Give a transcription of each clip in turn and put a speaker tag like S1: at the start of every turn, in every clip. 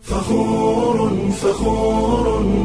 S1: فخور فخور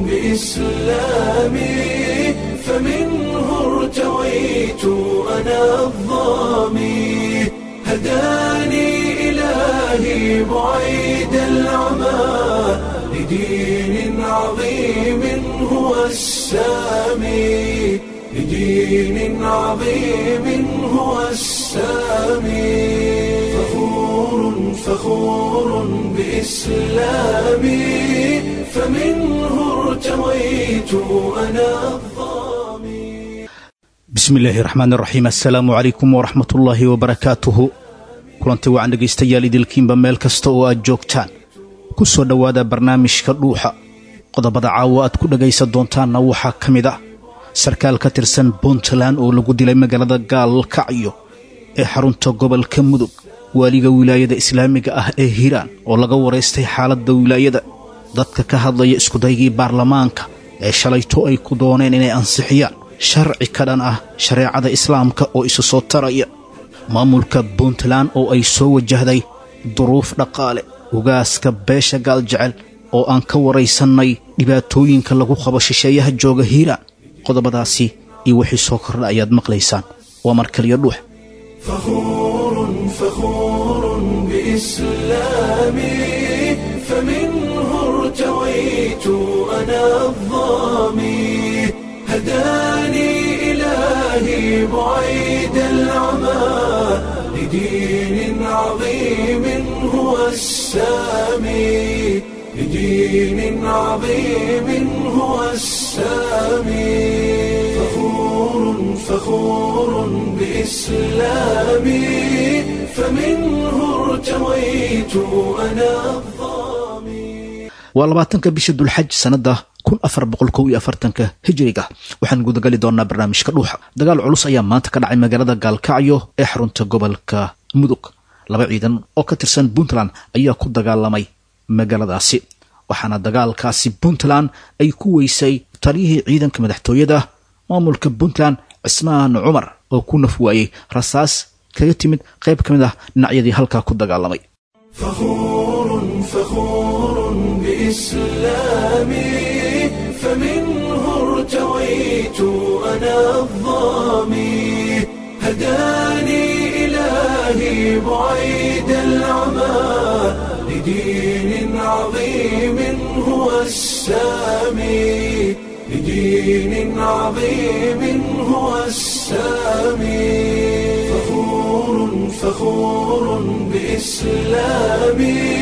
S1: بإسلامي فمنه ارتويت أنا الظامي هداني إلهي بعيد العمى لدين عظيم هو السامي لدين عظيم هو السامي فخور فخور بإسلامي فمنه ارتويت أنا الظامي
S2: bismi illaahi raxmaan raxiim assalaamu calaykum waraxmat ullaahi wabarakaatuhu kulanti wacan dhegaystayaal idilkiinba meel kasta oo aad joogtaan ku soo dhowaada barnaamijka dhuuxa qodobada caawa aad ku dhegaysan doontaanna waxaa ka mid ah sarkaal ka tirsan puntland oo lagu dilay magaalada gaalkacyo ee xarunta gobolka mudug waaliga wilaayada islaamiga ah ee hiiraan oo laga waraystay xaaladda wilaayada dadka ka hadlaya iskudaygii baarlamaanka ee shalayto ay ku dooneen inay ansixiyaan sharci ka dhan ah shareecada islaamka oo isu soo taraya maamulka puntland oo ay soo wajahday duruuf dhaqaale ugaaska beesha gaaljecel oo aan ka waraysannay dhibaatooyinka lagu qabo shisheeyaha jooga hiiraan qodobadaasi iyo wixii soo kordha ayaad maqlaysaan waa mar kaliya dhuux
S1: فخور فخور بإسلامي فمنه ارتويت أنا الظامي هداني إلهي بعيد العمى لدين عظيم هو السامي لدين عظيم هو السامي فخور فخور بإسلامي فمنه ارتويت أنا الظامي
S2: waa labaatanka bisha dulxaj sannadda kun afar boqol kow iyo afartanka hijiriga waxaan gudagali doonnaa barnaamijka dhuuxa dagaal culus ayaa maanta ka dhacay magaalada gaalkacyo ee xarunta gobolka mudug laba ciidan oo ka tirsan puntland ayaa ku dagaalamay magaaladaasi waxaana dagaalkaasi puntland ay ku weysay taliyihii ciidanka madaxtooyada maamulka puntland cismaan cumar oo ku naf waayey rasaas kaga timid qayb ka mid ah dhinacyadii halkaa ku dagaalamay
S1: فخور فخور بإسلامي فمنه ارتويت أنا الظامي هداني إلهي بعيد العمى لدين عظيم هو السامي لدين عظيم هو السامي فخور فخور بإسلامي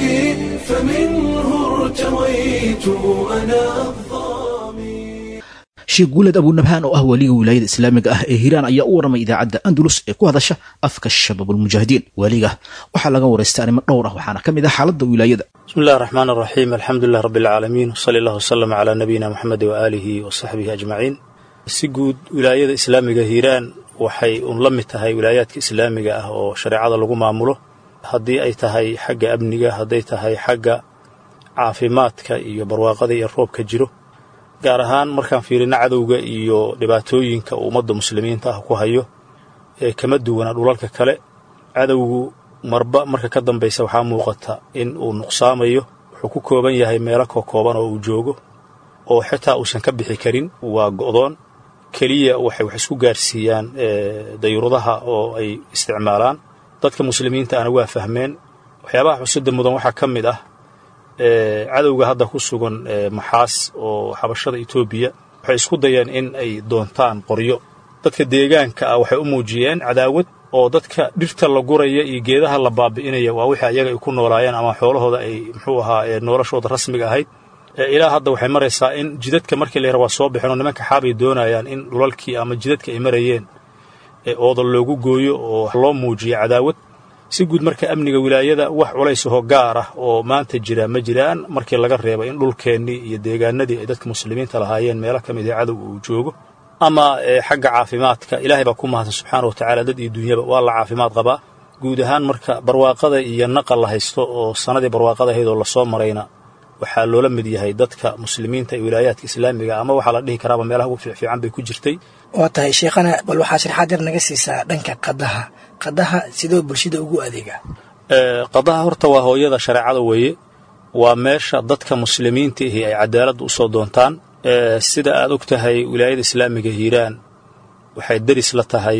S1: فمنه ارتويت أنا الظامي
S2: sheekh guuled abuunabhaan oo ah waliga wilaayada islaamiga ah ee hiiraan ayaa u warramay idaacadda andalus ee ku hadasha afka shabaabulmujaahidiin waliga waxaa laga waraystay arrimo dhowr ah waxaana ka mid ah xaaladda wilaayada
S3: بسم الله الرحمن الرحيم الحمد لله رب العالمين وصلى الله وسلم على نبينا محمد وآله وصحبه أجمعين si guud wilaayada islaamiga hiiraan waxay un la mid tahay wilaayaadka islaamiga ah oo shareecada lagu maamulo haddii ay tahay xagga amniga hadday tahay xagga caafimaadka iyo barwaaqada iyo roobka jiro gaar ahaan markaan fiirino cadowga iyo dhibaatooyinka uu ummadda muslimiinta ah ku hayo ee kama duwana dhulalka kale cadowgu marba marka ka dambaysa waxaa muuqata in uu nuqsaamayo wuxuu ku kooban yahay meelo kokooban oo uu joogo oo xitaa uusan ka bixi karin waa go'doon keliya waxay wax isku gaarsiiyaan dayuuradaha oo ay isticmaalaan dadka muslimiinta ana waa fahmeen waxyaabaha xusida mudan waxaa ka mid ah cadowga hadda ku sugan maxaas oo xabashada etoobiya waxay isku dayeen in ay doontaan qoryo dadka deegaanka ah waxay u muujiyeen cadaawad oo dadka dhirta la guraya iyo geedaha la baabi'inaya waa wixii ayaga ay ku noolaayeen ama xoolahooda ay muxuu ahaa noloshooda rasmiga ahayd ilaa hadda waxay maraysaa in jidadka markii la yara waa soo bixeen oo nimanka xaabay doonayaan in dhulalkii ama jidadka ay marayeen ooda loogu gooyo oo loo muujiyo cadaawad si guud marka amniga wilaayada wax culaysahoo gaar ah oo maanta jira ma jiraan markii laga reebo in dhulkeennii iyo deegaanadii ay dadka muslimiinta lahaayeen meelo ka mid ah cadow uu joogo ama xagga caafimaadka ilaahay baa ku mahadsan subxaana wa tacaala dad iyo dunyaba waa la caafimaad qabaa guud ahaan marka barwaaqada iyo naqa la haysto oo sannadii barwaaqada ahayd oo lasoo marayna waxaa loola mid yahay dadka muslimiinta ee wilaayaadka islaamiga ama waxaa la dhihi karaaba meelaha ugu fiicfiican bay ku jirtay
S4: waa tahay sheekhana bal waxaa sharaxaad yar naga siisaa dhanka qadaha qadaha sidoo bulshada ugu adeegaa
S3: qadaha horta waa hooyada shareecada weeye waa meesha dadka muslimiinta ahi ay cadaaladda u soo doontaan sida aad og tahay wilaayada islaamiga hiiraan waxay deris la tahay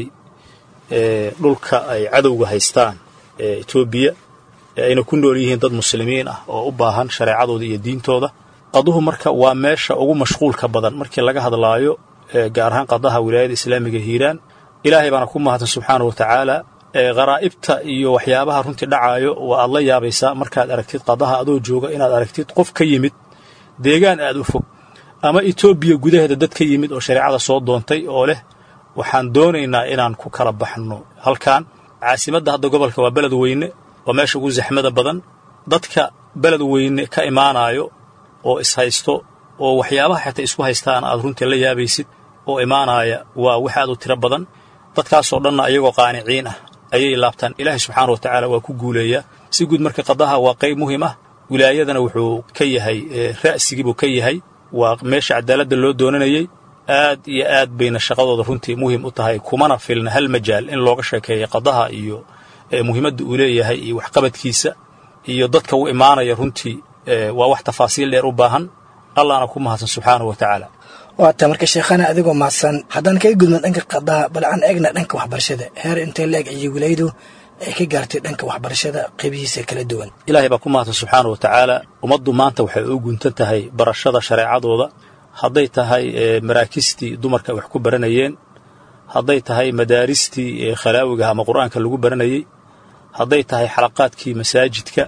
S3: dhulka ay cadowga haystaan ee etoobiya ee ayna ku nool yihiin dad muslimiin ah oo u baahan shareecadooda iyo diintooda qaduhu marka waa meesha ugu mashquulka badan markii laga hadlaayo gaar ahaan qadaha wilaayada islaamiga hiiraan ilaahay baana ku mahadsan subxaana wa tacaala kharaa'ibta iyo waxyaabaha runtii dhacaayo waa aad la yaabaysaa markaad aragtid qadaha adoo jooga inaad aragtid qof ka yimid deegaan aad u fog ama etoobiya gudaheeda dad ka yimid oo shareecada soo doontay oo leh waxaan doonaynaa inaan ku kala baxno halkan caasimadda hadda gobolka waa beled weyne waa meesha ugu zaxmada badan dadka beled weyne ka imaanaayo oo ishaysto oo waxyaabaha xitaa isku haystaan aad runtii la yaabaysid oo imaanaaya waa wax aad u tiro badan dadkaasoo dhanna ayagoo qaaniciin ah ayay laabtaan ilaahay subxaana wa tacaala waa ku guuleeyaa si guud marka qadaha waa qayb muhiim ah wilaayadana wuxuu ka yahay ra'sigiibuu ka yahay waa meesha cadaaladda loo doonanayey aad iyo aad bayna shaqadooda runtii muhim u tahay kumana filna hal majaal in looga sheekeeya qadaha iyo muhiimadda uu leeyahay iyo waxqabadkiisa iyo dadka u imaanaya runtii waa wax tafaasiil dheer u baahan allahna ku mahadsan subxaanahu wa tacaala
S4: waata marka sheekhana adigoo mahadsan haddaan kaga gudno dhanka qadaha bal aan eegna dhanka waxbarashada heer intee la eg iyo wilaayadu ay ka gaartay dhanka waxbarashada qaybihiisa kala duwan
S3: ilaahay baa ku mahadsan subxaana wa tacaala ummaddu maanta waxay u guntan tahay barashada shareecadooda hadday tahay maraakistii dumarka ay wax ku baranayeen hadday tahay madaaristii khalaawiga ama qur'aanka lagu baranayey hadday tahay xalaqaadkii masaajidka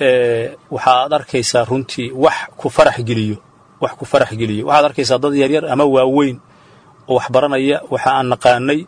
S3: waxaad arkaysaa runtii wax ku farax geliyo wax ku farax geliyo waxaad arkaysaa dad yaryar ama waaweyn oo wax baranaya waxa aan naqaanay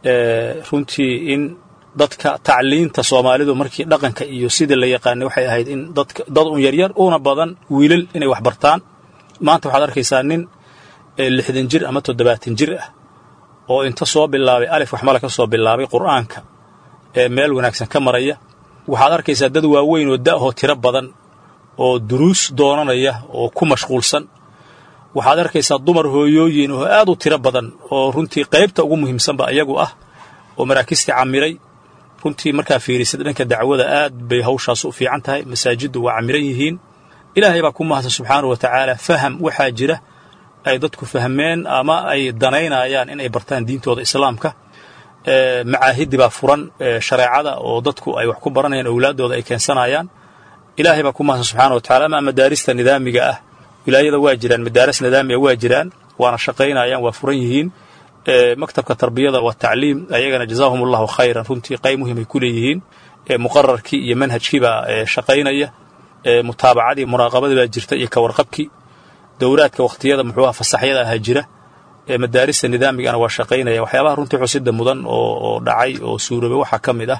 S3: runtii in dadka tacliinta soomaalidu markii dhaqanka iyo sidii la yaqaanay waxay ahayd in dadka dad un yaryar una badan wiilal inay wax bartaan maanta waxaad arkaysaa nin lixdan jir ama toddobaatan jir ah oo inta soo bilaabay alif waxmala ka soo bilaabay qur'aanka ee meel wanaagsan ka maraya waxaad arkaysaa dad waaweyn oo da'hoo tiro badan oo duruus doonanaya oo ku mashquulsan waxaad arkaysaa dumar hooyooyin oo aad u tiro badan oo runtii qaybta ugu muhiimsanba iyagu ah oo maraakistii camiray runtii markaa fiirisid dhanka dacwada aad bay hawshaas u fiican tahay masaajiddu waa camiran yihiin ilaahay baa ku mahadsan subxaana wa tacaala faham waxaa jira ay dadku fahmeen ama ay danaynayaan inay bartaan diintooda islaamka macaahidi baa furan shareecada oo dadku ay wax ku baranayaan owlaaddooda ay keensanayaan ilaahay baa ku mahadsan subxana wa tacala ama madaarista nidaamiga ah wilaayada waa jiraan madaaris nidaamiga waa jiraan waana shaqaynayaan waa furan yihiin maktabka tarbiyada wa tacliim ayagana jazaahum allahu khayran runtii qayb muhimay ku leeyihiin muqararkii iyo manhajkii baa shaqaynaya mutaabacadii muraaqabadii baa jirta iyo kawarqabkii dowlaadka wakhtiyada muxuu aha fasaxyada ahaa jira madaarista nidaamigana waa shaqaynaya waxyaabaha runtii xusida mudan oo dhacay oo suuroobay waxaa ka mid ah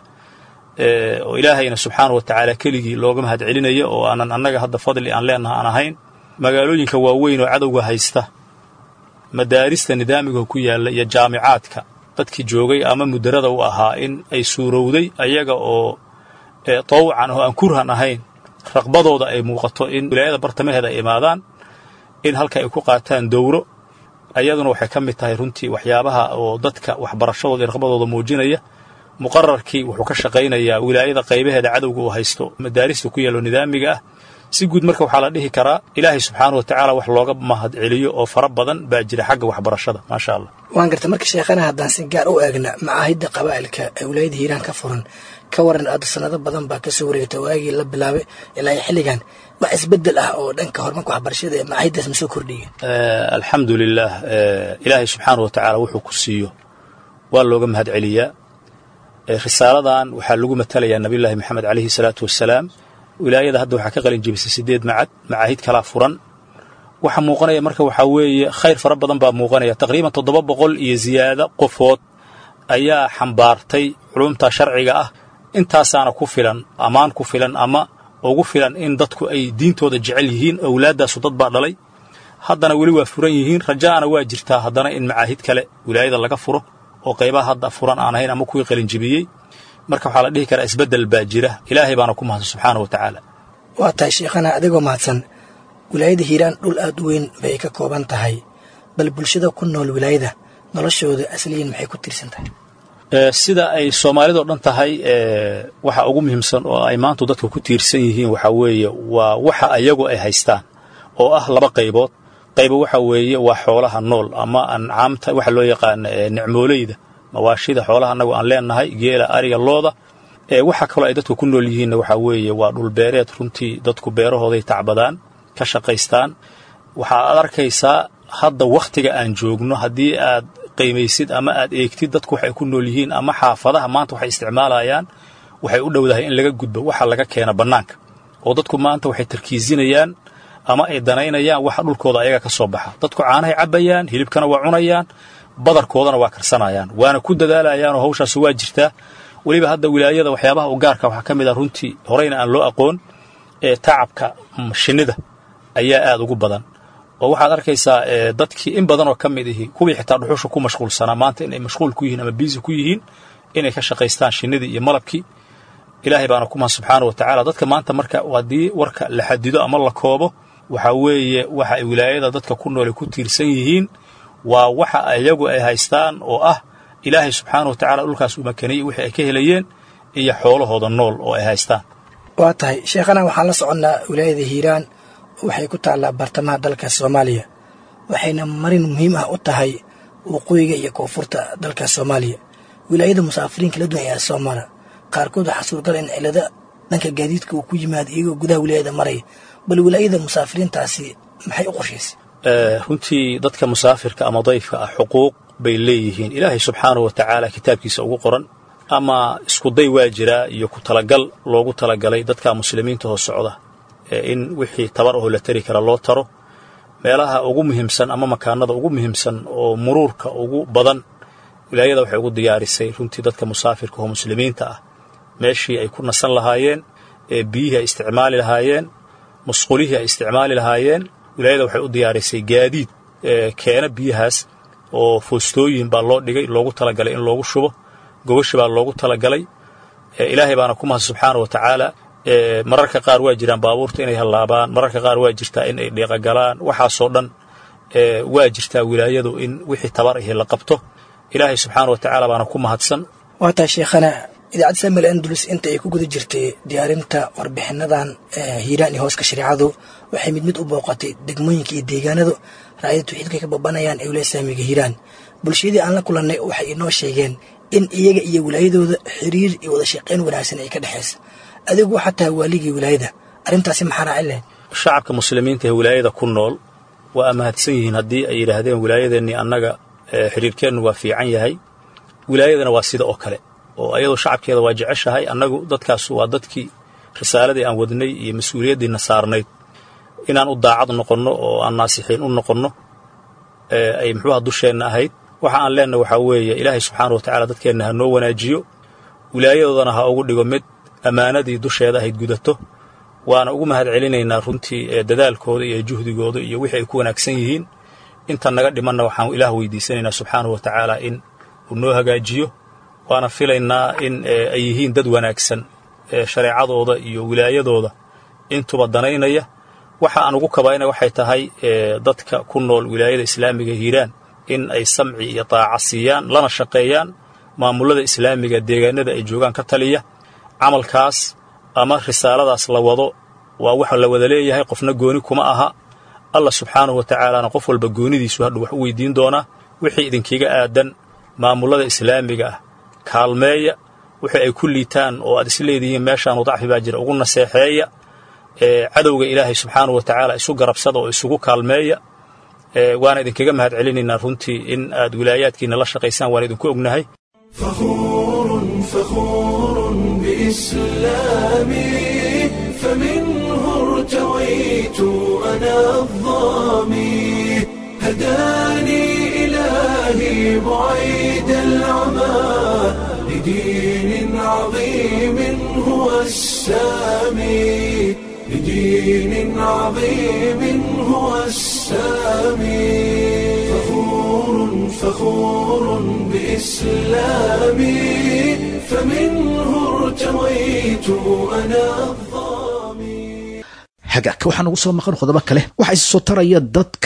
S3: oo ilaahayna subxaana wa tacaala keligii looga mahad celinaya oo aanan annaga hadda fadli aan leenaha aan ahayn magaalooyinka waaweyn oo cadowga haysta madaarista nidaamiga ku yaalla iyo jaamicaadka dadkii joogay ama mudarada u ahaa in ay suurowday ayaga oo tawcan oo aan kurhan ahayn raqbadooda ay muuqato in wilaayada bartamaheeda ay imaadaan in halka ay ku qaataan dowro ayaduna waxay ka mid tahay runtii waxyaabaha oo dadka waxbarashadooda iyo raqbadooda muujinaya muqararkii wuxuu ka shaqaynayaa wilaayada qaybaheeda cadowga uu haysto madaarista ku yaallo nidaamiga ah si guud marka waxaa la dhihi karaa ilaahay subxaana wa tacaala wax looga mahad celiyo oo fara badan baa jira xagga waxbarashada maasha allah
S4: waan garta marka sheekhana haddaan si gaar u eegna macaahidda qabaa'ilka ee wilaayada hiiraan ka furan ka waran aad sanado badan baa kasoo wareegta waagii la bilaabay ilaa xilligan wax isbedel ah oo dhanka horumarka waxbarashada ee macaahiddaas ma soo kordhiya
S3: alxamdu lilah ilaahay subxaana wa tacaala wuxuu ku siiyo waa looga mahad celiyaa risaaladan waxaa lagu matalayaa nabiyullaahi maxamed calayhi salaatu wassalaam wilaayada hadda waxaa ka qalin jebisay siddeed macad macaahid kalaa furan waxa muuqanaya marka waxaa weeye khayr fara badan baa muuqanaya taqriiban toddoba boqol iyo ziyaado qofood ayaa xambaartay culumta sharciga ah intaasaana ku filan ammaan ku filan ama ugu filan in dadku ay diintooda jecel yihiin owlaaddaasu dad baa dhalay haddana weli waa furan yihiin rajaana waa jirtaa haddana in macaahid kale wilaayada laga furo oo qaybaha hadda furan aan ahayn ama kuwii qalinjibiyey marka waxaa la dhihi karaa isbeddel baa jira ilaahay baana ku mahadsan subxaana wa tacaala
S4: waa tahay sheekhana adigoo mahadsan wilaayada hiiraan dhul aad u weyn bay ka kooban tahay bal bulshada ku nool wilaayada noloshooda asliyan maxay ku tiirsan tahay
S3: sida ay soomaalidao dhan tahay waxa ugu muhiimsan oo ay maantu dadka ku tiirsan yihiin waxa weeye waa waxa ayagu ay haystaan oo ah laba qaybood qayba waxa weeye waa xoolaha nool ama ancaamta waxa loo yaqaana nicmooleyda mawaashida xoolaha annagu aan leenahay geela ariga looda waxa kaloo ay dadku ku nool yihiinna waxa weeye waa dhulbeereed runtii dadku beerahooday tacbadaan ka shaqaystaan waxa aad arkaysaa hadda wakhtiga aan joogno haddii aad qiimaysid ama aad eegtid dadku waxay ku nool yihiin ama xaafadaha maanta waxay isticmaalayaan waxay u dhowdahay in laga gudbo waxa laga keena bannaanka oo dadku maanta waxay tarkiisinayaan ama ay danaynayaan waxa dhulkooda ayaga ka soo baxa dadku caanahay cabbayaan hilibkana waa cunayaan badarkoodana waa karsanayaan waana ku dadaalayaan oo hawshaasi waa jirtaa weliba hadda wilaayada waxyaabaha u gaarka waxaa ka mid ah runtii horeyna aan loo aqoon ee tacabka shinnida ayaa aad ugu badan oo waxaad arkaysaa dadkii in badan oo ka mid ihi kuwii xitaa dhuxusha ku mashquulsanaa maanta inay mashquul ku yihiin ama biisi ku yihiin inay ka shaqaystaan shinnidii iyo malabkii ilaahay baana ku mahad subxaana wa tacaala dadka maanta marka haddii warka la xadido ama la koobo waxa weeye waxa ay wilaayada dadka ku noole ku tiirsan yihiin waa waxa iyagu ay haystaan oo ah ilaahay subxaana wa tacala dhulkaas uu makaniyey wixii ay ka helayeen iyo xoolahooda nool oo ay haystaan
S4: waa tahay sheekhana waxaan la soconnaa wilaayada hiiraan waxay ku taallaa bartamaha dalka soomaaliya waxayna marin muhiim ah u tahay waqooyiga iyo koonfurta dalka soomaaliya wilaayada musaafiriin kala duwan ayaa soo mara qaarkood waxaa suurgala in cilado dhanka gaadiidka uu ku yimaado iyagoo gudaha wilaayada maraya bal wilaayada musaafiriintaasi maxay u qorshaysay
S3: runtii dadka musaafirka ama dayfka ah xuquuq bay leeyihiin ilaahay subxaanahu wa tacaala kitaabkiisa ugu qoran ama iskuday waa jiraa iyo ku talagal loogu talagalay dadka muslimiinta hoo socda in wixii tabar ahoo la tari kara loo taro meelaha ugu muhiimsan ama makaanada ugu muhiimsan oo muruurka ugu badan wilaayada waxay ugu diyaarisay runtii dadka musaafirka oo muslimiinta ah meeshii ay ku nasan lahaayeen ee biyihii ay isticmaali lahaayeen musqulihii ay isticmaali lahaayeen wilaayada waxay u diyaarisay gaadiid keena biyahaas oo foostooyin baa loo dhigay loogu talagalay in loogu shubo gogashi baa loogu talagalay ilaahay baana ku mahad subxaana wa tacaala mararka qaar waa jiraan baabuurta inay hallaabaan mararka qaar waa jirtaa in ay dhiiqagalaan waxaasoo dhan waa jirtaa wilaayadu in wixii tabar ahi la qabto ilaahay subxaana wa tacaala baana ku mahadsan
S4: waa tahay sheekhana idaacadda samuel andalus inta ay ku guda jirtay diyaarinta warbixinadan hiiraan iyo hooska shareecadu waxay mid mid u booqatay degmooyinka iyo deegaanadu raayada tawxiidka ka babanayaan ee wilaaya saamiga hiiraan bulshadii aan la kulannay waxay inoo sheegeen in iyaga iyo wilaayadooda xiriir iyo wada shaqayn wanaagsan ay ka dhexaysa adigu waxaa tahay waaligii wilaayada arrintaasi maxaa raacin lahayd
S3: shacabka muslimiinta ee wilaayada ku nool waa amahadsan yihiin haddii ay yidhaahdeen wilaayadeennii annaga xiriirkeennu waa fiican yahay wilaayadana waa sida oo kale oo ayadoo shacabkeeda waa jeceshahay annagu dadkaas waa dadkii risaaladii aan wadnay iyo mas-uuliyaddiina saarnayd inaan u daacad noqonno oo aan naasixiin u noqonno ay muxuuha dusheenna ahayd waxa aan leenna waxaa weeye ilaahay subxaana wa tacala dadkeenna ha noo wanaajiyo wilaayadoodana ha ugu dhigo mid ammaanadii dusheeda ahayd gudato waana ugu mahad celinaynaa runtii dadaalkooda iyo juhdigooda iyo wixii ay ku wanaagsan yihiin inta naga dhimanna waxaan ilaah weydiisanaynaa subxaanahu wa tacaala in uu noo hagaajiyo waana filaynaa in ay yihiin dad wanaagsan shareecadooda iyo wilaayadooda intuba danaynaya waxa aan ugu kabayna waxay tahay dadka ku nool wilaayada islaamiga hiiraan in ay samci iyo daaca siiyaan lana shaqeeyaan maamulada islaamiga deegaanada ay joogaan ka taliya camalkaas ama risaaladaas la wado waa wax la wada leeyahay qofna gooni kuma aha allah subxaanahu wa tacaalaana qof walba goonidiisu hadhu wax u weydiin doonaa wixii idinkiga aadan maamulada islaamiga ah kaalmeeya wixii ay ku liitaan oo aad isleedihiin meeshaanu dacfi baa jira ugu naseexeeya cadowga ilaahay subxaanahu wa tacaala isu garabsada oo isugu kaalmeeya waana idinkaga mahad celinaynaa runtii in aad wilaayaadkiina la shaqaysaan waan idinku ognahay
S1: فخور فخور بإسلامي فمنه ارتويت أنا الظامي هداني إلهي بعيد العمى لدين عظيم هو السامي لدين عظيم هو السامي فخور فخور بإسلامي فمنه ارتويت أنا الظامي
S2: hagaagka waxaa nagu soo maqan qodobo kale waxaa isi soo taraya dadka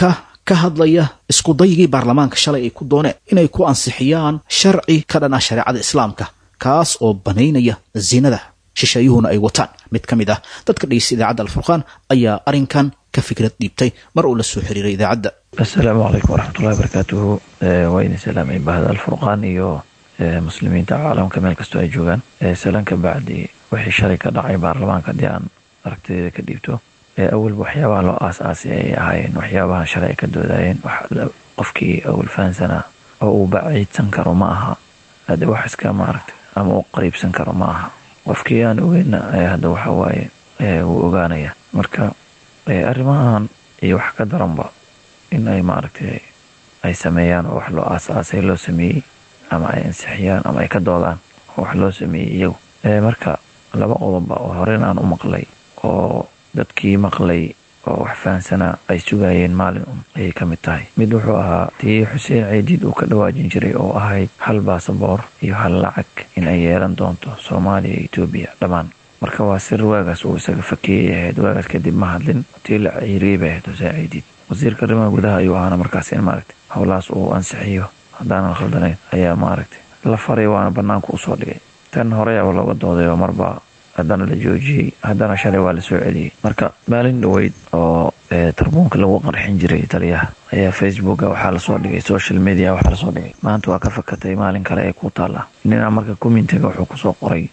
S2: ka hadlaya iskudaygii baarlamaanka shalay ay ku dooneen inay ku ansixiyaan sharci ka dhan ah shareecada islaamka kaas oo banaynaya zinada shisheeyuhuna ay wataan mid ka mid ah dadka dhegeysta idaacadda alfurqaan ayaa arrinkan ka fikrad dhiibtay mar uu la soo xiriiray idaacadda
S5: asalaamu calaykum waraxmatullahi barakaatuhu waa idin salaamay bahda alfurqaan iyo muslimiinta caalamka meel kastoo ay joogaan salan ka bacdi wixii shalay ka dhacay baarlamaanka haddii aan aragtideeda ka dhiibto awalba waxyaabaha loo aas-aasay ay ahaayeen waxyaabaha shalay ay ka doodayeen qofkii awal fahansanaa oo uu baciidsan karo ma aha hadde wax iska maaragtay ama u qariibsan karo ma aha qofkii aan ogeyna hadda waxa waaye wuu ogaanaya marka arrimahan iyo wax ka daranba in ay maaragtay ay sameeyaan oo wax loo aas-aasay loo sameeyey ama ay ansixiyaan ama ay ka doodaan oo wax loo sameeyey iyagu marka laba qodobba oo horen aan u maqlay oo dadkii maqlay oo wax fahansanaa ay sugayeen maalin un ayay ka mid tahay mid wuxuu ahaa tii xuseen ceediid uu ka dhawaajin jiray oo ahayd hal baasaboor iyo hal lacag in ay yeelan doonto soomaaliya iyo etoobiya dhammaan marka waa sir waagaas uu isaga fakeeyay ahayd waagaas kadib ma hadlin tii la ciiriyey bay ahayd xuseen ceediid wasiirka arrimaha gudaha ayuu ahaana markaas in maaragtay howlahaas uu ansixiyo haddaanan khaldanayn ayaa maaragtay la faray waana banaanka usoo dhigay tan horeyaaba looga dooday oo marba haddana la joojiyey haddana shalay waa la soo celiyey marka maalin dhoweyd oo tarbuunka lagu qarxin jiray taliyaha ayaa facebooka waxaa lasoo dhigay social media waxaa lasoo dhigay maanta waa ka fakatay maalin kale ee ku taalla ninaa marka commentiga wuxuu kusoo qoray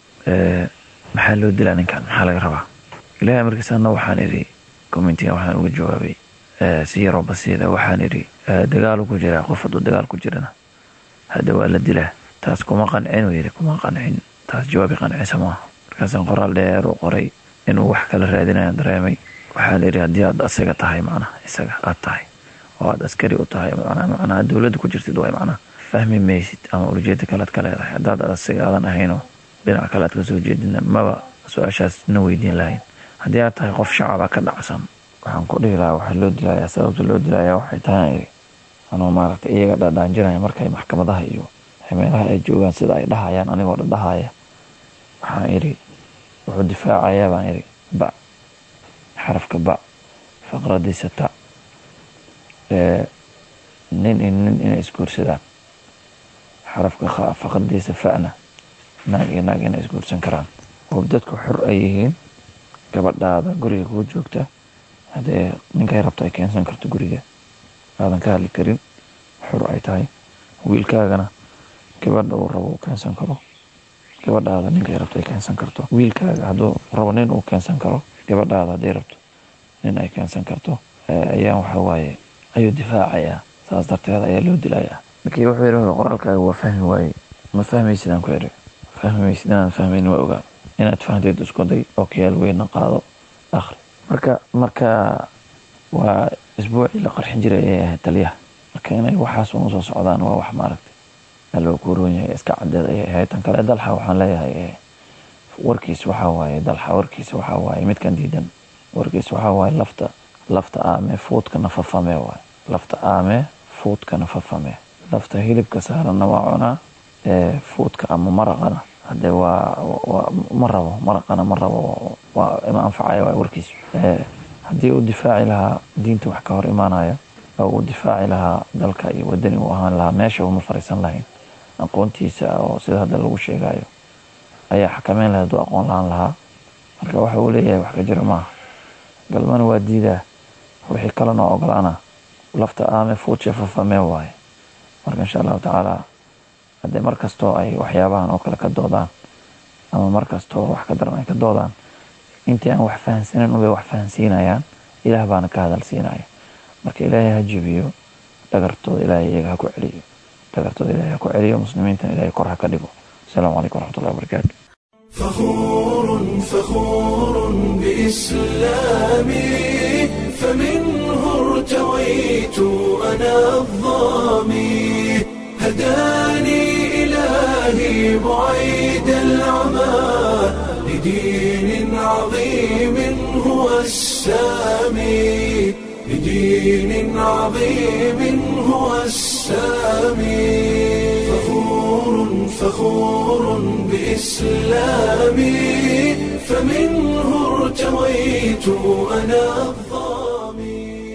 S5: maxaa loo dilaa ninkan maxaa laga rabaa ilahay markiisana waxaan idhi commentiga waxaan uga jawaabay si yaroo basiida waxaan idhi dagaalu ku jiraa qof hadduu dagaal ku jirana hadda waa la dilaa taas kuma qancin uu yidhi kuma qancin taas jawaabi qancisa maaha markaasaan qoraal dheer u qoray inuu wax kala raadinayaan dareemay waxaa la yidhi haddii aad asiga tahay macnaha isaga aad tahay oo aad askari u tahay macnaha dowladda ku jirtid way macnaha fahmi maysid ama ujeeda kalead ka leedahay haddaad asiga aadan ahaynoo dhinac kale aad kasoo jeedina maba su-aashaas na weydiin lahayn haddii aad tahay qof shacaba ka dhacsan waxaan ku dhihi lahaa waxaa loo dilayaa sababta loo dilayaa waxay tahay anuu maaragtay iyaga dhadhaanjinaya markay maxkamadaha iyo meelaha ay joogaan sida ay dhahayaan anigoo dhadhahaya waxaan idhi wuxuu difaacayaa baan idhi ba xarafka ba faqradiisa ta nin iyo nin inay isguursadaan xarafka kha faqradiisa fa'na naag iyo naag inay isguursan karaan oo dadku xor ay yihiin gabadhaada guriga kuu joogta haddee ninkay rabto ay keensan karto guriga aadan ka hadli karin xor ay tahay wiilkaagana gabadha uu rabo uu keensan karo gabadhaada ninkay rabto ay keensan karto wiilkaaga hadduu rabo nin uu keensan karo gabadhaada hadday rabto nin ay keensan karto ayaan waxa waaye ayuu difaacayaa saas darteed ayaa loo dilayaa markii wuxuu yidhi qoraalkaaga waa fahmi waaye ma fahmaysid aan ku idhi fahmaysid inaan fahmayn waa ogaa inaad fahanteed isku day oo kayaal weyna qaado akhri marka marka waa isbuucii la qarxin jiray ee ahayd taliyaha marka inay waxaas un usoo socdaan waa wax maaragtay aloo kuroon yahay iska cadeed ayay ahayd tan kale dalxa waxaan leeyahay warkiis waxaa waaye dalxa warkiisa waxaa waaye midkan diidan warkiis waxaa waaye lafta lafta aame fuudkana fafame waaye lafta aame fuudkana fafame lafta hilibka saaranna waa cunaa fuudka ama maraqana hadee waa ma rabo maraqana ma rabo waa ima anfacaya waa warkiis haddii uu difaaci lahaa diinta wax ka hor imaanaya oo uu difaaci lahaa dalka iyo wadani uu ahaan lahaa meesha uma fariisan lahayn aqoontiisa oo sida hadda lagu sheegayo ayaa xakameyn lahayd hadduu aqoon lahaan lahaa marka waxa uu leeyahay wax ka jira maaha galmana waa diidaa wixii kalena ogolaana lafta aame fuudsha fafamee waaye marka insha allahu tacaala haddee mar kastoo ay waxyaabahan oo kale ka doodaan ama mar kastoo wax ka daran ay ka doodaan intii aan wax fahansanin ubay wax fahansiinayaan ilaah baana ka hadal siinaya marka ilaahay ha jebiyo dhagartooda ilaahay iyaga ha ku celiyo dhagartooda ilaahay ha ku celiyo muslimiintana ilaahay kor ha ka dhigo asalaamu calaykum waraxmatullahi wabarakaatu
S1: فخور فخور بإسلامي فمنه ارتويت أنا الظامي هداني إلهي بعيد العمى لدين عظيم هو السامي لدين عظيم هو السامي فخور فخور بإسلامي فمنه ارتويت أنا الظامي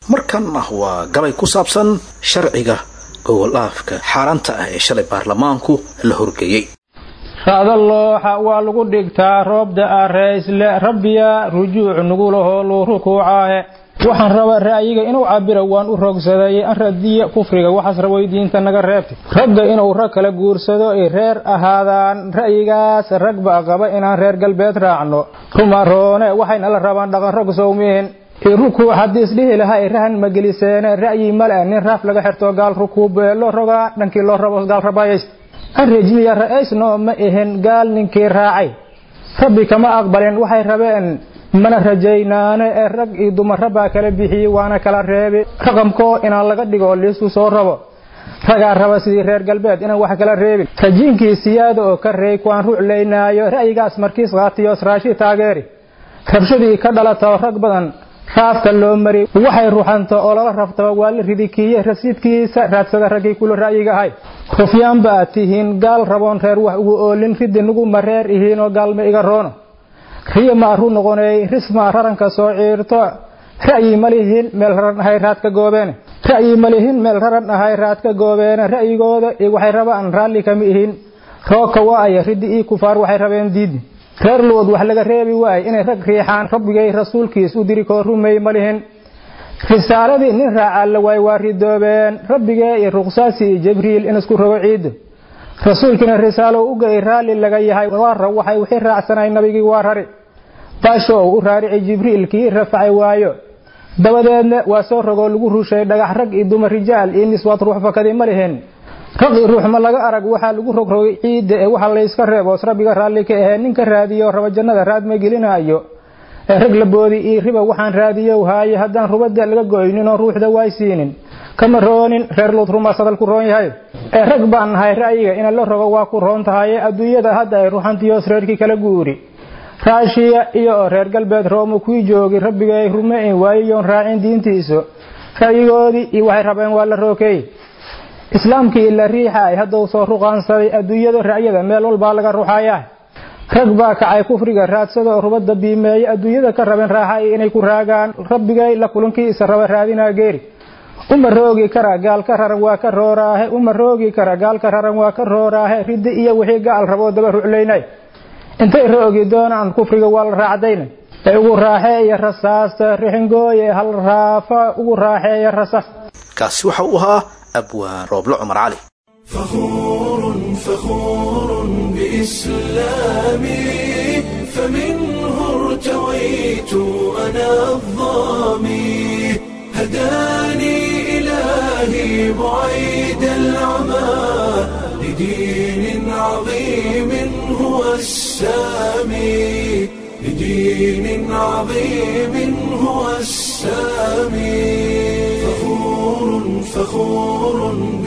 S2: markanna waa gabay ku saabsan sharciga gogol-aafka xaaraanta ah ee shalay baarlamaanku la horgeeyey
S6: ra'da looxa waa lagu dhigtaa roobda ah reeysle rabbiya rujuuc nugulahoo luu rukuucaahe waxaan rabaa ra'yiga inuu cabiro waan u rogsaday an radiya kufriga waxaas rabay diinta naga reebtay ragga inuu rag kala guursado ay reer ahaadaan ra'yigaas rag baa qaba inaan reer galbeed raacno rumaroone waxayna la rabaan dhaqan rog sowmiin rukuuc haddii isdhihi lahaa ay rahan mageliseene ra'yi male nin raaf laga xirto gaal rukuube loo rogaa dhankii loo rabo gaal rabayays an rejmiya ra'aysno ma ahin gaal ninkii raacay rabbi kama aqbalin waxay rabeen mana rajaynaane ee rag iyo dumarra baa kala bixiyey waana kala reebi raqamkoo inaan laga dhigo liisu soo rabo ragaa raba sidii reer galbeed inaan wax kala reebin rajiinkii siyaada oo ka reey kuwaan ruclaynaayo ra'yigaas markiis qaatiyos raashi taageeri rabshadii ka dhalato rag badan raafka loo mari waxay ruxanto oo lala raftaba waa la ridikiiye rasiidkiisa raadsada raggii kula ra'yiga ahay rufyaan ba aad tihiin gaal raboon reer wax ugu oolin ridi nuguma reer ihiinoo gaalma iga roono riyo ma aru noqonay rismaa raranka soo ciirto ra'yi ma lihin meel raran ahay raadka goobeene ra'yi ma lihin meel raran ahay raadka goobeene ra'yigooda waxay rabaan raalli kama ihin roogka waaya ridi ii kufaar waxay rabeen diidi reer lood wax laga reebi waaye inay rag riixaan rabbigay rasuulkiis u diri koo rumey ma lihin risaaladii nin raacaa la waay waa ridoobeen rabbigee iyo ruqsaasi iyo jibriil in isku rogo ciidda rasuulkiina risaalo ugay raalli laga yahay waara waxay wixii raacsanay nabigii waa rari baasho u raarici jibriil kii rafacay waayo dabadeedna waa soo rogoo lagu rushay dhagax rag iyo dumar rijaal iyo niswaad ruux fakadii ma lihin raqi ruux ma laga arag waxaa lagu rogrogay ciidda ee waxa layska reeboos rabbiga raalli ka ahee ninka raadiyo raba jannada raad ma gelinaayo ee rag laboodi io riba waxaan raadiyow haaye haddaan rubada laga goyninoo ruuxda waay siinin kama roonin reer luud rumaas hadal ku roon yahay ee rag baan nahay ra'yiga ina la rogo waa ku roon tahaye adduunyada hadda ay ruxantiyoos reerkii kala guuri raashiya iyo reer galbeed rooma kuwii joogi rabbigay rumeyn waayiyoon raacin diintiisu ra'yigoodii iyo waxay rabeen waa la rookeey islaamkii ila riixa ay hadduu soo ruqaansaday adduunyada ra'yada meel walbaa laga ruxayaa rag baa kacay kufriga raadsada rubada biimeeye adduunyada ka rabeen raaxa inay ku raagaan rabbigay la kulankiisa raba raadinaa geeri uma roogi kara gaal ka raran waa ka rooraahe uma roogi kara gaal ka raran waa ka rooraahe ridi iyo wixii gaal raboo daba ruclaynay intay roogi doonaan kufriga waa la raacdayna ee ugu raaxeeya rasaasta rixingooye hal raafa ugu raaxeeya rasaas
S2: kaasi waxa uu ahaa abwaan rooble cumar cali
S1: فخور فخور بإسلامي فمنه ارتويت أنا الظامي هداني إلهي بعيد العمى لدين عظيم هو السامي لدين عظيم هو السامي فخور فخور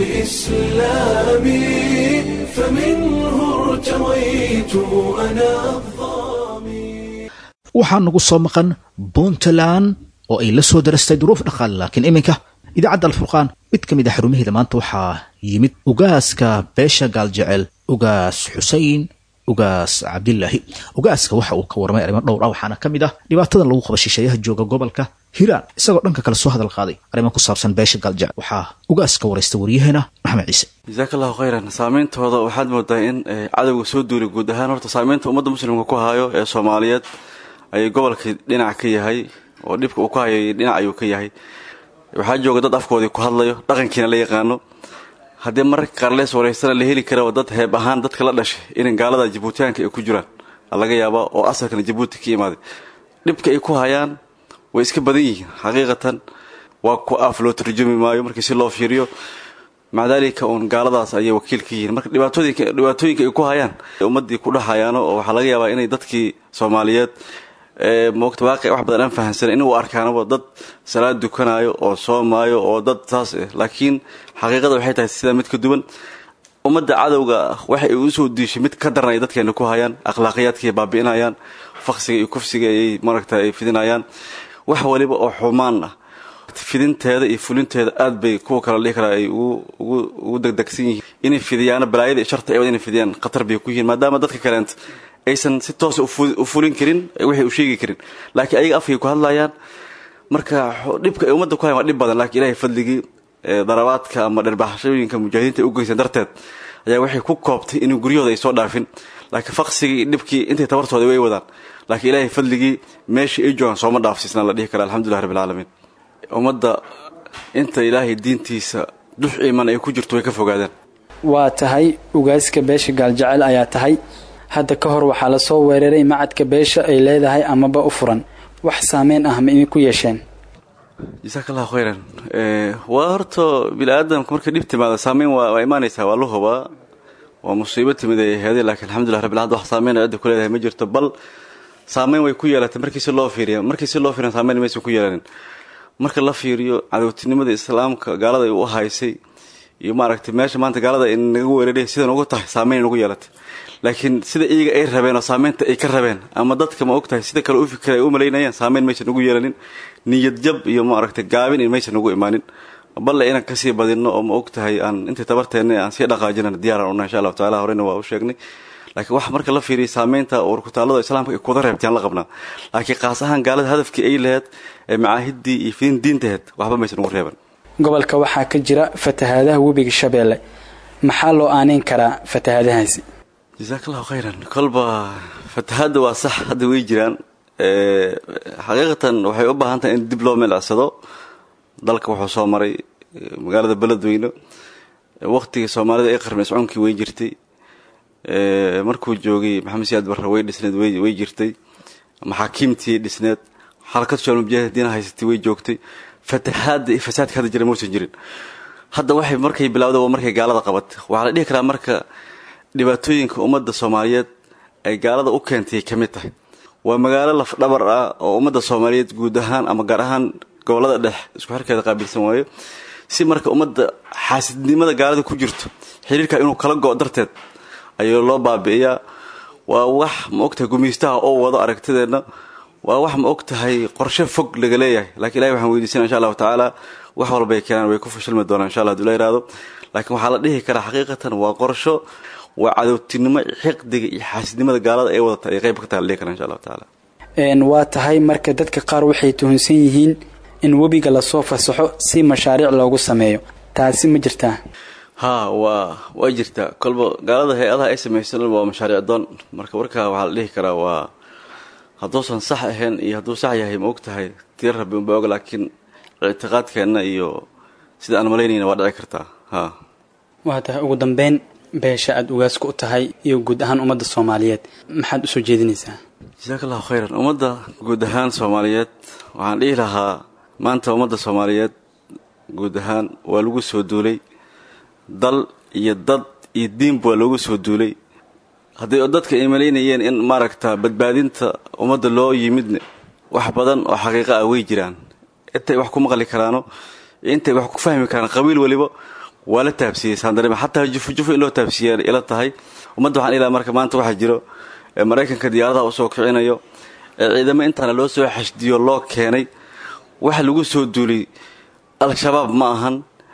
S1: بإسلامي فمنه ارتويت أنا الظامي
S2: waxaa nagu soo maqan puntland oo ay la soo darastay duruuf dhaqaale laakiin iminka idaacadda alfurqaan mid ka mid a xarumaheeda maanta waxaa yimid ugaaska beesha gaaljecel ugaas xusein ugaas cabdilaahi ugaaska waxa uu ka warramay arrimo dhowr ah waxaana ka mid ah dhibaatadan lagu qaba shisheeyaha jooga gobolka hiiraan isagoo dhanka kale soo hadal qaaday arrimo ku saabsan beesha gaaljecel waxaa ugaaska waraysta waryaheena maxamed ciise
S7: jasaaka allahu khayran saameyntooda waxaad moodaa in cadowga soo duulay guud ahaan horta saameynta ummadda muslimka ku hayo ee soomaaliyeed ayuu gobolkii dhinac ka yahay oo dhibka uu ku hayay dhinac ayuu ka yahay waxaa jooga dad afkoodii ku hadlayo dhaqankiina la yaqaano haddii mararka qaar lees waraystana la heli kara dad heeb ahaan dadka la dhashay in gaalada jabuutiyaanka ay ku jiraan laga yaaba oo asalkana jabuuti ka imaaday dhibka ay ku hayaan way iska badan yihiin xaqiiqatan waa ku af loo tarjumi maayo markii si loo fiiriyo maca daalika uun gaaladaas ayay wakiil ka yihiin marka dhibaatooyinka ay ku hayaan ummadii ku dhahayaano oo waxaa laga yaabaa inay dadkii soomaaliyeed moogta waaqi wax badan aan fahansan in uu arkaanaba dad salaad dukanayo oo soomaayo oo dad saas ah laakiin xaqiiqada waxay tahay sidaa mid ka duwan ummadda cadowga waxa ay usoo diishay mid ka daran ay dadkeena ku hayaan akhlaaqiyaadkay baabi'inayaan faqsiga iyo kufsiga ayay maragta ay fidinayaan wax waliba oo xumaan ah fidinteeda iyo fulinteeda aad bay kuwa kale dhihi karaa ay ugu degdegsan yihiin inay fidiyaano balaayada iyo sharta eewad inay fidiyaan khatar bay ku yihiin maadaama dadka kaleenta aysan si toosa u fulin karin waxay u sheegi karin laakiin ayaga afkay ku hadlayaan marka dhibka ay ummadda ku hayan waa dhib badan laakiin ilahay fadligii darabaadka ama dherbaxashooyinka mujaahidiinta ay u geysan darteed ayaa waxay ku koobtay inuu guryahooda ay soo dhaafin laakiin faqsigii dhibkii intay tabartooda way wadaan laakiin ilaahay fadligii meeshii ay joogaan sooma dhaafsiisna la dhihi kara alxamdulilah rabbi alcaalamiin ummadda inta ilaahay diintiisa dux iman ay ku jirto way ka fogaadaan
S8: waa tahay ugaaska beesha gaaljecel ayaa tahay hadda ka hor waxaa lasoo weeraray macadka beesha ay leedahay amaba u furan wax saameyn ah ma idinku yeesheen
S7: jasaaka allahu khayran waa horta bini aadamka markay dhib timaado saameyn waa imaanaysaa waa la hubaa waa musiibo timid ay aheeday lakiin alxamdulilah rabbil alamin wax saameyn cidda ku leedahay ma jirto bal saameyn way ku yeelatay markii si loo fiiriya markii si loo fiiriya saameyn maysan ku yeelanin marka la fiiriyo cadowtinimada islaamka gaalada ay u haysay iyo maaragtay meesha maanta gaalada ay naga weeraray sidan ugu tahay saameyn nagu yeelatay laakiin sida iyaga ay rabeen oo saameynta ay ka rabeen ama dadka ma ogtahay sida kale u fikira ay u malaynayeen saameyn maysan nagu yeelanin niyad jab iyo maaragtay gaabin in maysan nagu imaanin balle inaan kasii badinno oo ma ogtahay aan intii tabarteenna aan sii dhaqaajinana diyaaran una insha allahu tacala horeyna waa u sheegnay laakiin wax marka la fiiriya saameynta warkutaalada islaamka ay kuwada reebtayaan la qabnaa laakiin qaas ahaan gaalada hadafkii ay laheyd ee macaahiddii iyo fidin diintaheed waxba maysan ugu reeban
S8: gobolka waxaa ka jira fatahaadaha webiga shabeelle maxaa loo aaneyn karaa fatahaadahaasi
S7: jasaaka allahu khayran kolba fatahaadda waa sax hadda way jiraan xaqiiqatan waxay u baahan tahay in dib loo milicsado dalka wuxuu soo maray magaalada beledweyne waqtigii soomaalida ay qarmay iscunkii way jirtay markuu joogay maxamed siyaad barre way dhisneed way jirtay maxaakiimtii dhisneed xarakad shaal mujaahidiina haysatay way joogtay fatahaadda iyo fasaadka hadda jira mausan jirin hadda waxay markay bilawda waa markay gaalada qabatay waxaa la dhihi karaa marka dhibaatooyinka ummadda soomaaliyeed ay gaalada u keentay ka mid tahay waa magaalo lafdhabar ah oo ummadda soomaaliyeed guud ahaan ama gaar ahaan gobolada dhex isku xirkeeda qaabilsan waayo si marka ummadda xaasidnimada gaalada ku jirto xiriirka inuu kala go' darteed ayuu loo baabi'iyaa waa wax ma ogtahay gumaystaha oo wado aragtideenna waa wax ma og tahay qorshe fog laga leeyahay lakiin ilahi waxaan weydiisana insha allahu tacaala wax walbay keenaan way ku fashilmi doonaan insha allah haduu la yihahdo laakiin waxaa la dhihi karaa xaqiiqatan waa qorsho waa cadowtinimo xiqdiga iyo xaasidnimada gaalada ay wadata ay qayb ka taha la dhihi karaa insha allahu tacaala
S8: waa tahay marka dadka qaar waxay tuhunsan yihiin in webiga lasoo fasaxo si mashaariic loogu sameeyo taasi ma jirtaa
S7: ha waa way jirtaa kolba gaalada hay-adaha ay samaysan waa mashaariic doon marka warkaa waxaa la dhihi karaa waa hadduusan sax ahayn iyo hadduu sax yahay ma og tahay tir rabbi unba og laakiin ictiqaadkeenna iyo sida aan malaynayna waa dhici kartaa ha
S8: waa tahay ugu dambeyn beesha aada ugaasku u tahay iyo guud ahaan ummadda soomaaliyeed maxaad usoo jeedinaysaa
S7: jasaaka allahu khayran ummadda guud ahaan soomaaliyeed waxaan dhihi lahaa maanta ummadda soomaaliyeed guud ahaan waa lagu soo duulay dal iyo dad iyo diinba waa loogu soo duulay haddii dadka ay malaynayeen in maaragta badbaadinta ummadda loo yimidne wax badan oo xaqiiqa ah way jiraan intay wax ku maqli karaano intay wax ku fahmi karaan qabiil weliba waa la taabsiiyey saandarima xataa jufujufo in loo taabsiiya ila tahay ummadda waxaan ilaa marka maanta waxaa jiro maraykanka diyaaradaha usoo kicinayo ee ciidamo intaana loo soo xashdiyo loo keenay waxa lagu soo duulay al-shabaab ma ahan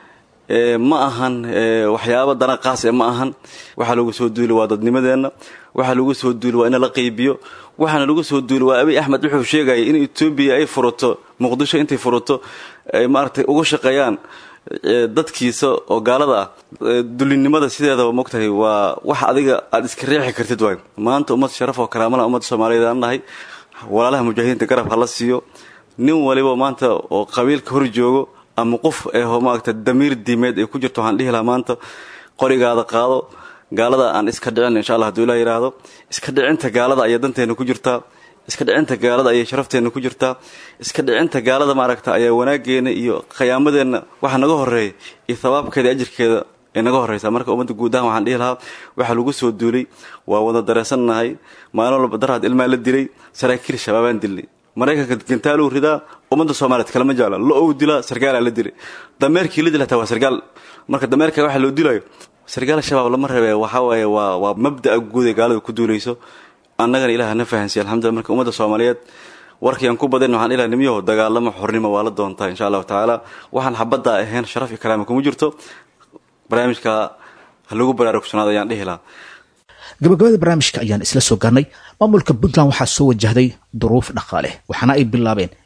S7: ma ahan waxyaaba dana qaas e ma ahan waxaa lagu soo duuli waa dadnimadeenna waxaa lagu soo duuli waa in la qaybiyo waxaana lagu soo duuli waa abiy axmed wuxuu sheegaya in etoobiya ay furato muqdisho intay furato ay maaragtay uga shaqeeyaan dadkiisa oo gaalada ah dulinimada sideedaba mogtahay waa wax adiga aada iska riixi kartid waay maanta ummad sharaf oo karaamala ummadda soomaaliyeed aan nahay walaalaha mujaahidiinta garab hala siiyo nin waliba maanta oo qabiilka hor joogo ama qof eho maaragta damiir diimeed ay ku jirto waxaan dhihi lahaa maanta qorigaada qaado gaalada aan iska dhicin insha allah haduu ilaa yidhaahdo iska dhicinta gaalada ayaa danteena ku jirtaa iska dhicinta gaalada ayay sharafteena ku jirtaa iska dhicinta gaalada maaragta ayaa wanaageena iyo khiyaamadeenna waxa naga horeeya iyo thawaabkeeda ajirkeeda ay naga horeysaa marka ummadda guud ahaan waxaan dhihi lahaa waxaa lagu soo duulay waa wada dareensannahay maalin walba daraad ilmaa la dilay saraakiil shabaabaan dilnay maraykanka gantaaluu ridaa ummadda soomaaliyeed kalama jecla lo ou dilaa sargaalaa la dilay dameerkii la dil hataa waa sargaal marka dameerka waxa loo dilayo sargaal shabaab lama rabe waxaa waaye waa waa mabda'a guud ee gaalada ku duulayso annagana ilaah na fahansiya alxamdulillah marka ummadda soomaaliyeed warkiiaan ku badin waxaan ilaa nimyaho dagaalamo xornimo waa la doontaa insha allahu tacaala waxaan xabadda ahayn sharaf iyo karaama kuma jirto barnaamijka ha lagu baraarugsanaado ayaan dhihi lahaa
S2: gabagabada barnaamijka ayaan isla soo gaarnay maamulka puntland waxaa soo wajahday duruuf dhaqaale waxaana ay bilaabeen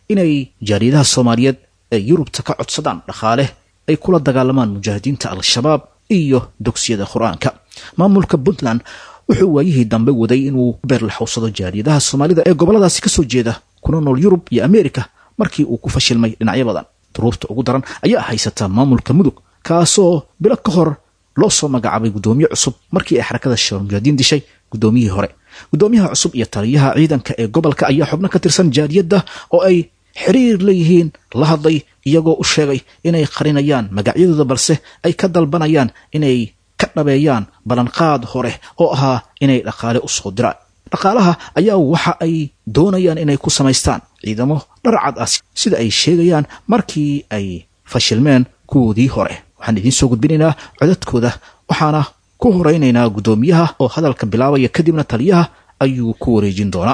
S2: inay jaariyadaha soomaaliyeed ee yurubta ka codsadaan dhaqaale ay kula dagaalamaan mujaahidiinta al-shabaab iyo dugsiyada qur-aanka maamulka puntland wuxuu waayihii dambe waday inuu beerlaxowsado jaariyadaha soomaalida ee gobolladaasi kasoo jeeda kuna nool yurub iyo ameerika markii uu ku fashilmay dhinacyo badan duruufta ugu daran ayaa haysataa maamulka mudug kaasoo bilo ka hor loo soo magacaabay guddoomiye cusub markii ay xarakada shabaab mujaahidiin dishay guddoomiyihii hore guddoomiyaha cusub iyo taliyaha ciidanka ee gobolka ayaa xubno ka tirsan jaariyadda oo ay xiriir leeyihiin la hadlay iyagoo u sheegay inay qarinayaan magacyadooda balse ay ka dalbanayaan inay ka dhabeeyaan ballanqaad hore oo ahaa inay dhaqaale u soo diraan dhaqaalaha ayaa waxa ay doonayaan inay ku samaystaan ciidamo dharcad ah sida ay sheegayaan markii ay fashilmeen kuwoodii hore waxaan idiin soo gudbinaynaa codadkooda waxaana ku horeynaynaa guddoomiyaha oo hadalka bilaabaya kadibna taliyaha ayuu ku wareejin doonaa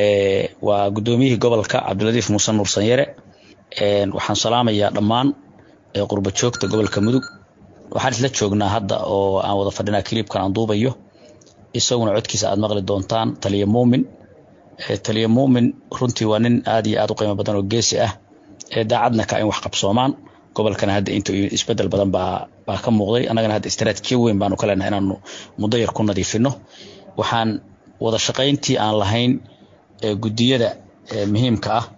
S9: waa guddoomiyihii gobolka cabdiladiif muuse nuur sanyare waxaan salaamayaa dhammaan qurba joogta gobolka mudug waxaan isla joognaa hadda oo aan wada fadhinaa kiliibkan aan duubayo isaguna codkiisa aad maqli doontaan taliya muumin taliya muumin runtii waa nin aad iyo aad u qiimo badan oo geesi ah daacadna ka in wax qabsoomaan gobolkana hadda inta isbedel badan baa baa ka muuqday annagana hadda istaraatiijiya weyn baanu ka leenahay inaanu muddo yar ku nadiifino waxaan wada shaqayntii aan lahayn guddiyada muhiimka ah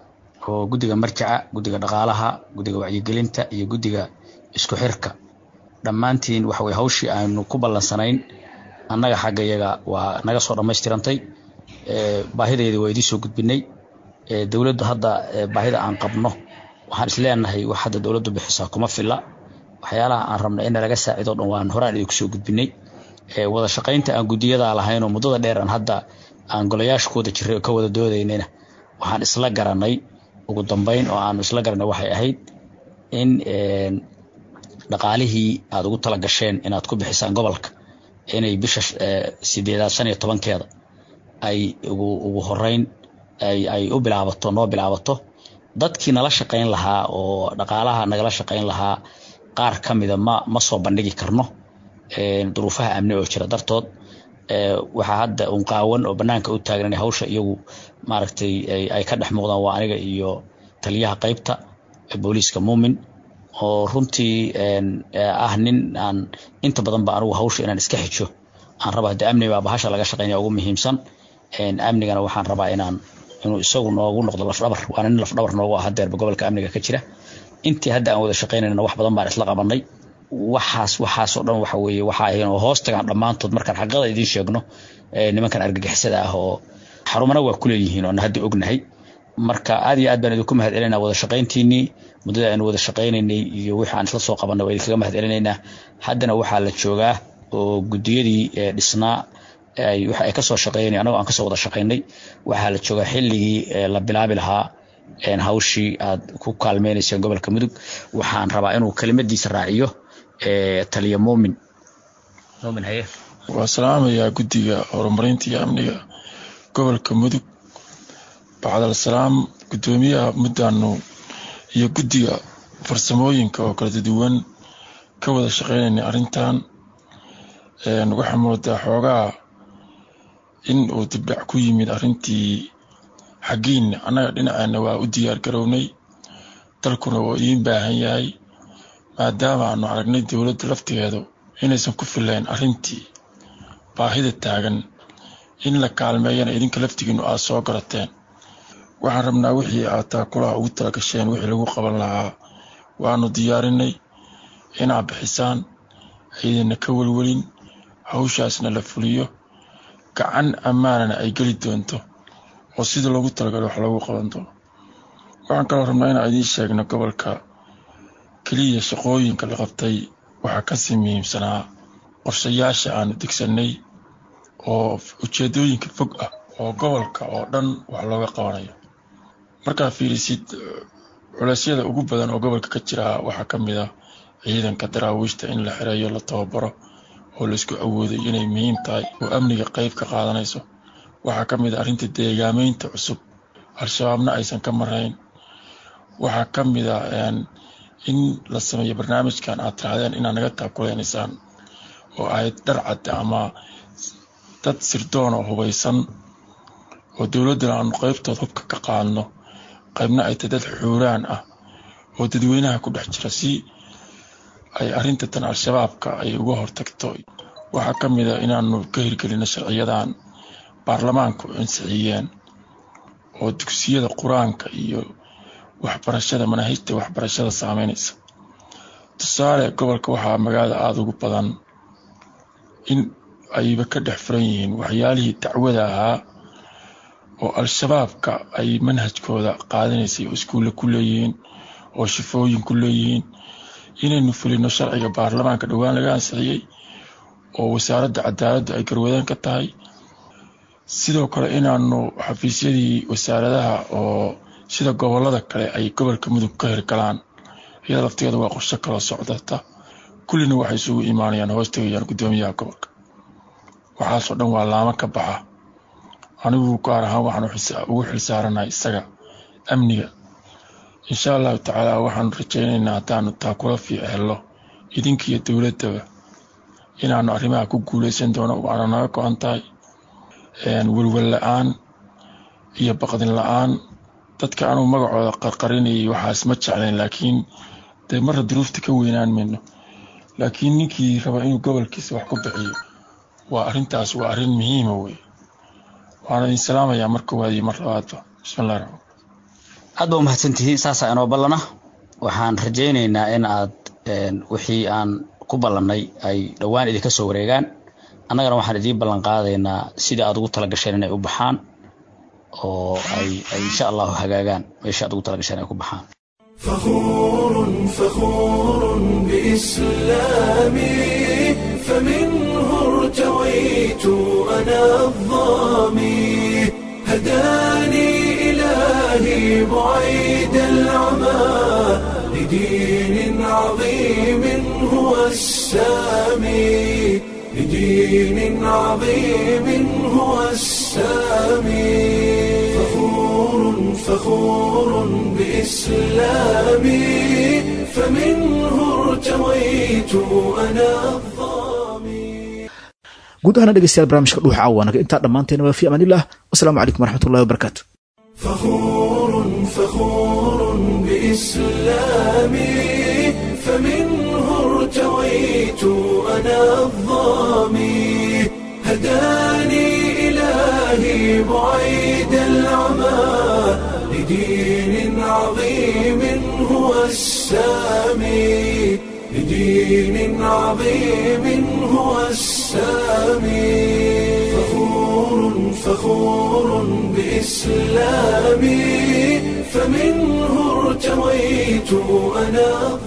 S9: oo guddiga marjaca guddiga dhaqaalaha guddiga wacyigelinta iyo guddiga isku xirka dhammaantiin waxa weye hawshii aanu ku ballansanayn annaga xagga yaga waa naga soo dhammaystirantay baahideedii waa idiin soo gudbinay dowladdu hadda baahida aan qabno waxaan isleenahay wax hadda dowladdu bixisaa kuma filla waxyaalaha aan rabna in nalaga saacido dhan waan horaan idinku soo gudbinay wada shaqaynta aan guddiyadaa lahayn oo muddada dheer aan hadda aan golayaashkooda jiray ka wada doodaynayna waxaan isla garanay ugu dambeyn oo aanu isla garanay waxay ahayd in dhaqaalihii aad ugu tala gasheen inaad ku bixisaan gobolka inay bisha sideedaad shan iyo tobankeeda ay ugu ugu horeyn ay u bilaabato noo bilaabato dadkii nala shaqayn lahaa oo dhaqaalaha nagala shaqayn lahaa qaar ka mida ma ma soo bandhigi karno duruufaha amni oo jira dartood waxaa hadda un qaawan oo banaanka u taagan hawsha iyagu maaragtay ay ka dhex muuqdaan waa aniga iyo taliyaha qaybta booliiska muumin oo runtii ah nin aan inta badan ba anigu hawsha inaan iska xijo aan raba hadde amni baa bahasha laga shaqaynaya ugu muhiimsan amnigana waxaan rabaa inaan inuu isagu noogu noqdo lafdhabar waana nin lafdhabar noogu ah hadeerba gobolka amniga ka jira intii hadda aan wada shaqaynayna wax badan baan isla qabanay waxaas waxaasoo dhan waxa weeye waxa ahayn oo hoos tagaan dhammaantood markaan xaqada idiin sheegno nimankan argagixisada ah oo xarumana waa kuleeyihiin oona hadda ognahay marka aad iyo aad baan idinku mahad celinaa wada shaqayntiinii muddada aynu wada shaqaynaynay iyo wixii aan isla soo qabanay waa idinkaga mahad celinaynaa haddana waxaa la joogaa oo guddiyadii dhisnaa waxa ay kasoo shaqeynay anagoo aan kasoo wada shaqaynay waxaa la joogaa xilligii la bilaabi lahaa hawshii aad ku kaalmeynayseen gobolka mudug waxaan rabaa inuu kelimadiisa raaciyo taliya muumin muumin haye
S10: waa salaamayaa guddiga horumarinta iyo amniga gobolka mudug bacdal salaam guddoomiyaha muddaanu iyo guddiga farsamooyinka oo kala duwan ka wada shaqeynaynay arrintan waxaa moodaa xoogaa in uu dibdhac ku yimid arrintii xaggiinna annaga dhinaceena waa u diyaar garownay dalkuna waa idiin baahan yahay maadaama aanu aragnay dowladda laftigeedu inaysan ku filayn arrintii baahida taagan in la kaalmeeyana idinka laftigiinu aad soo garateen waxaan rabnaa wixii aad taakulaha ugu talagasheen wixii lagu qaban lahaa waanu diyaarinay inaad bixisaan aydinna ka welwelin hawshaasna la fuliyo gacan ammaanana ay geli doonto oo sida loogu talagalo wax loogu qaban doono waxaan kaloo rabnaa inaan idiin sheegno gobolka keliya shaqooyinka la qabtay waxaa kasii muhiimsanaa qorshayaasha aanu degsannay oo ujeedooyinka fog ah oo gobolka oo dhan wax looga qabanayo markaa fiirisid culeysyada ugu badan oo gobolka ka jira waxaa ka mid ah ciidanka daraawiishta in la xireeyo la tababaro oo laisku awooday inay muhiim tahay oo amniga qeyb ka qaadanayso waxaa ka mid ah arrinta deegaameynta cusub al-shabaabna aysan ka marayn waxaa ka mid ah in la sameeyo barnaamijkan aad tirahdeen inaad naga taakuleynaysaan oo ahayd dharcad ama dad sirdoon oo hubaysan oo dowladdana aanu qeybtood hubka ka qaadno qaybna ay tahay dad xuuraan ah oo dadweynaha ku dhex jira si ay arrinta tan al-shabaabka ay uga hortagto waxaa ka mid a inaanu ka hirgelino sharciyadan baarlamaanku ansixiyeen oo dugsiyada qur-aanka iyo waxbarashada manaahijta waxbarashada saameynaysa tusaale gobolka waxaa magaalada aada ugu badan in ayba ka dhex furan yihiin waxyaalihii dacwada ahaa oo al-shabaabka ay manhajkooda qaadanaysay oo iskuulle ku leeyihiin oo shifooyin ku leeyihiin inaynu fulino sharciga baarlamaanka dhowaan laga ansixiyey oo wasaaradda cadaaladdu ay garwadeen ka tahay sidoo kale inaanu xafiisyadii wasaaradaha oo sida gobolada kale ay gobolka mudug ka hirgalaan iyada lafteeda waa qorsho kaloo socdata kullina waxay isugu imaanayaan hoos tegayaan guddoomiyaha gobolka waxaasoo dhan waa laamo ka baxa anigu gaar ahaan waxaan ugu xilsaaranahay isaga amniga insha allahu tacaala waxaanu rajaynaynaa haddaanu taa kula fiic hello idinkiiyo dowladdaba inaanu arrimaha ku guuleysan doono waana naga go-an tahay welwel la-aan iyo baqdin la-aan dadka anugu magacooda qarqarinayay waxaas ma jeclayn laakiin dee marra duruufta ka weynaan mayno laakiin ninkii raba inuu gobolkiisa wax ku bixiyo waa arrintaas waa arrin muhiima wey waana idin salaamayaa mar koowaad iyo mar labaadba bismillahi raxmaan
S9: aad ba umahadsantihiin saasaa inoo ballana waxaan rajaynaynaa in aad wixii aan ku ballannay ay dhowaan idinka soo wareegaan annagana waxaan idiin ballan qaadaynaa sidii aad ugu talagasheen inay u baxaan oo ay ay insha allahu hagaagaan meesha aad ugu talagasheen ay ku baxaan
S1: فخور فخور بإسلامي فمنه ارتويت أنا الظامي هداني إلهي بعيد العمى لدين عظيم هو السامي لدين عظيم هو السامي فخور فخور بإسلامي فمنه ارتويت أنا الظامي
S2: guud ahaana dhegeystayaal barnaamijka dhuuxa caawaanaga intaa dhammaanteena waa fi amaanillah wasalaamu calaykum waraxmatullahi wabarakaatu
S1: فخور فخور بإسلامي فمنه ارتويت أنا الظامي هداني إلهي بعيد العمى لدين عظيم هو السامي لدين عظيم هو السامي فخور فخور بإسلامي فمنه ارتويت أنا